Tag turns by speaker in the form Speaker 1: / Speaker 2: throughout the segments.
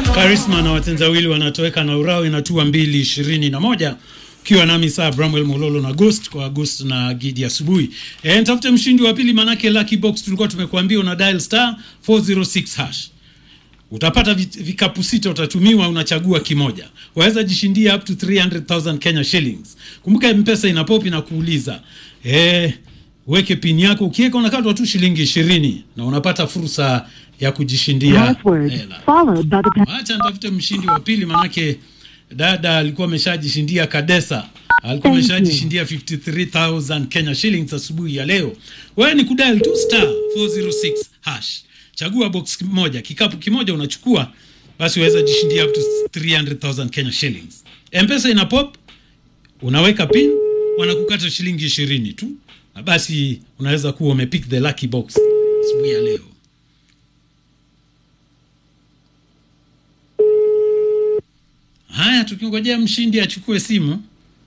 Speaker 1: Karisma na watendawili wanatoweka na urao inatua mbili ishirini na moja ukiwa nami saa Bramwell Mololo na Ghost kwa Ghost na Gidi asubuhi. E, nitafute mshindi wa pili manake Lucky Box tulikuwa tumekuambia una dial star 406 hash. Utapata vi- vikapu sita utatumiwa, unachagua kimoja. Waweza jishindia up to 300,000 Kenya shillings. Kumbuka M-Pesa ina pop na kuuliza. Eh, weke pin yako ukiweka unakatwa tu shilingi ishirini na unapata fursa ya kujishindia
Speaker 2: Password
Speaker 1: hela.
Speaker 2: followed by the pa-
Speaker 1: Acha nitafute mshindi wa pili, manake dada alikuwa ameshajishindia Kadesa, alikuwa
Speaker 2: Thank you.
Speaker 1: ameshajishindia 53000 Kenya shillings asubuhi ya leo. Wewe ni kudial tu star 406 hash, chagua box moja, kikapu kimoja unachukua, basi waweza jishindia up to 300000 Kenya shillings. Mpesa ina pop, unaweka pin, wanakukata shilingi ishirini tu, na basi unaweza kuwa umepick the lucky box asubuhi ya leo. Haya, tukingojea mshindi achukue simu.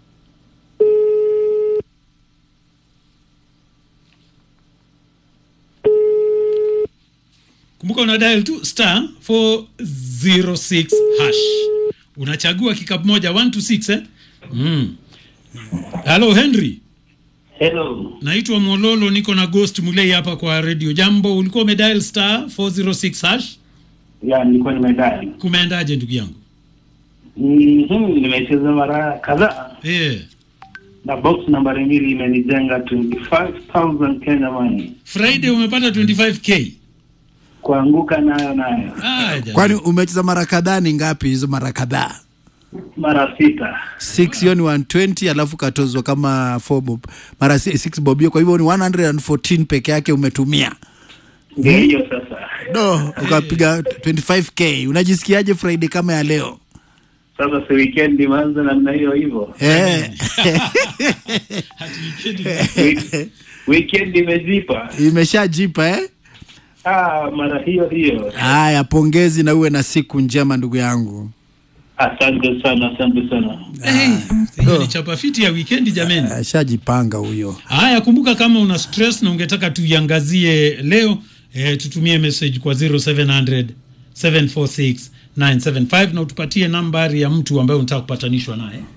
Speaker 1: Kumbuka una dial tu star 406 hash, unachagua kikapu moja 1 to 6 eh? Mm. Hello Henry,
Speaker 3: Hello.
Speaker 1: naitwa Mololo, niko na Ghost Mulei hapa kwa Radio Jambo. Ulikuwa umedial star 406 hash,
Speaker 3: Ya, nilikuwa nimedai.
Speaker 1: kumeendaje ndugu yangu?
Speaker 3: Mhm, nimecheza mara kadhaa
Speaker 1: Eh,
Speaker 3: na box nambari mbili imenijenga 25000 Kenya money.
Speaker 1: Friday umepata 25k.
Speaker 3: Kuanguka nayo nayo
Speaker 1: Ah, jamani.
Speaker 4: Kwani umecheza mara kadhaa? Ni ngapi hizo mara kadhaa?
Speaker 3: mara sita.
Speaker 4: 6 hiyo ni 120 alafu katozwa kama 4 bob mara 6 bob hiyo, kwa hivyo ni 114 peke yake umetumia.
Speaker 3: Ndio hiyo sasa.
Speaker 4: Do ukapiga 25k. Unajisikiaje Friday kama ya leo?
Speaker 3: Sasa si weekend imeanza namna hiyo hivyo.
Speaker 4: Eh,
Speaker 1: Hati wikendi.
Speaker 3: Week- Weekend imejipa.
Speaker 4: imeshajipa eh?
Speaker 3: Ah, mara hiyo hiyo.
Speaker 4: Haya, pongezi na uwe na siku njema ndugu yangu.
Speaker 3: Asante sana, asante sana.
Speaker 1: Hey, hiyo ni chapa fiti ya wikendi jameni.
Speaker 4: Ashajipanga huyo.
Speaker 1: Haya, kumbuka kama una stress na ungetaka tuiangazie leo eh, tutumie message kwa 0700 746 975 na utupatie nambari ya mtu ambaye unataka kupatanishwa naye.